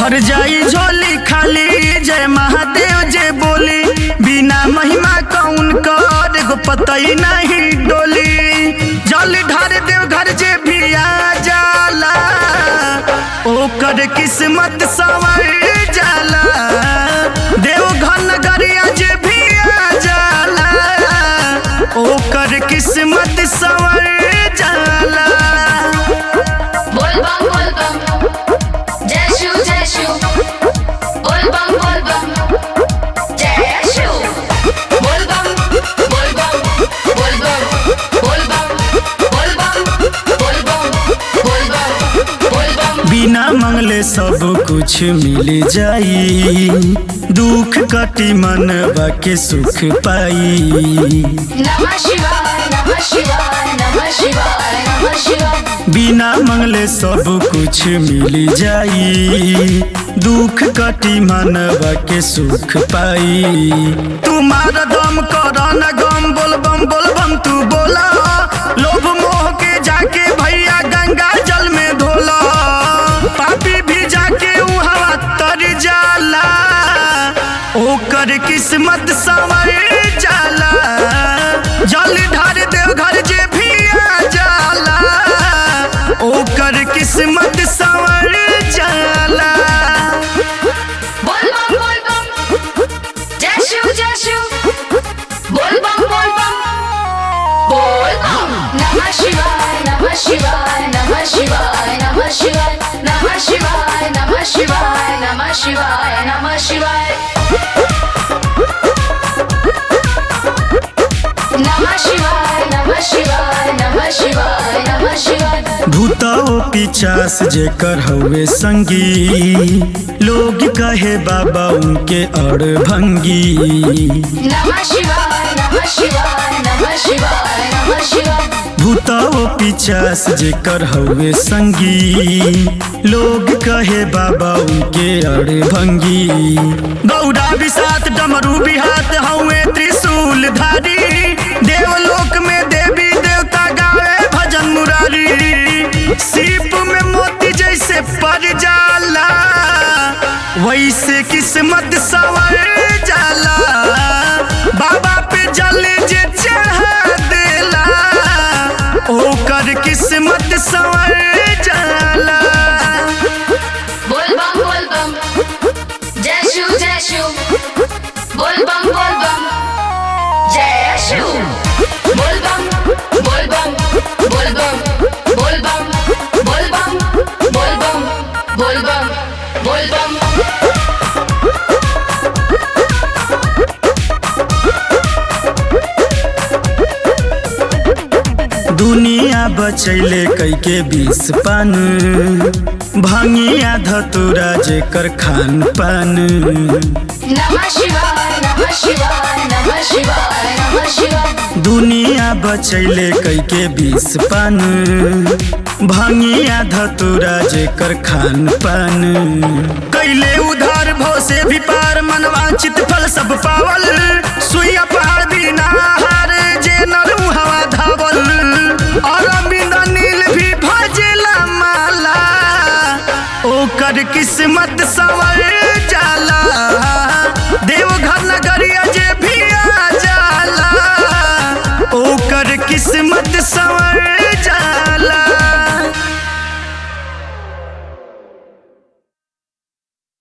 भर जाई झोली खाली जय महादेव जे बोली बिना महिमा कौन कर एगो पतई नहीं डोली जल ढार देव घर जे भी आ जाला ओकर किस्मत सवर जाला देव घन गरिया जे भी आ जाला ओकर किस्मत सवर जाला बोल बम बोल बम जय शिव जय शिव बोल बम बोल बम जय शिव बोल बम बोल बम बोल बम बोल बम बोल बम बोल बम बोल बम बोल बम बिना मंगले सब कुछ मिल जाई दुख कटी मनवा के सुख पाई नमः शिवाय नमः शिवाय नमः शिवाय नमः शिवाय बिना मंगले सब कुछ मिल जाई दुख कटी मनवा के सुख पाई तुम्हारा दम कर न गम बोल बम बोल बम तू बोला लोभ मोह के जाके भैया गंगा जल में धोला पापी भी जाके उहवा तर जाला ओकर किस्मत संवर जाला जल ढार देव घर जे भी आ जाला ओकर किस्मत संवर जाला बोल बम बोल बम जय शिव जय शिव बोल बम बोल बम बोल बम नमः शिवाय नमः शिवाय नमः शिवाय नमः शिवाय नमः शिवाय नमः शिवाय नमः शिवाय नमः शिवाय नमः शिवाय नमः शिवाय नमः शिवाय नमः शिवाय भूताओ पिचास जेकर हवे संगी लोग कहे बाबा उनके अड़ भंगी नमः शिवाय नमः शिवाय नमः शिवाय नमः शिवाय भूताओ पिचास जेकर हवे संगी लोग कहे बाबा उनके अड़े भंगी गौड़ा विसात डमरू बिहात हवे त्रिशूल धारी देवलोक में देवी देवता गावे भजन मुरारी सीप में मोती जैसे पड़ जाला वैसे किस्मत सवर जाला बाबा पे जल जे चढ़ा देला ओकर किस्मत सवर जाला बोल बम बोल बम जय शिव जय शिव बोल बम बोल बम जय शिव बोल बम बोल बम बोल बम बोल बम बोल बम बोल बम बोल बम बोल बम दुनिया बचैले कैके बीस पान भंगिया धतुरा जेकर खान पान नमः शिवाय नमः शिवाय नमः शिवाय नमः शिवाय दुनिया बचैले कैके बीस पान भंगिया धतुरा जेकर खान पान कैले उधार भो से भी पार मनवांचित फल सब पावल सुइया पहाड़ बिना हार जे नरू हवा धावल और बिंद नील भी भजेला माला ओकर किस्मत सवर जाला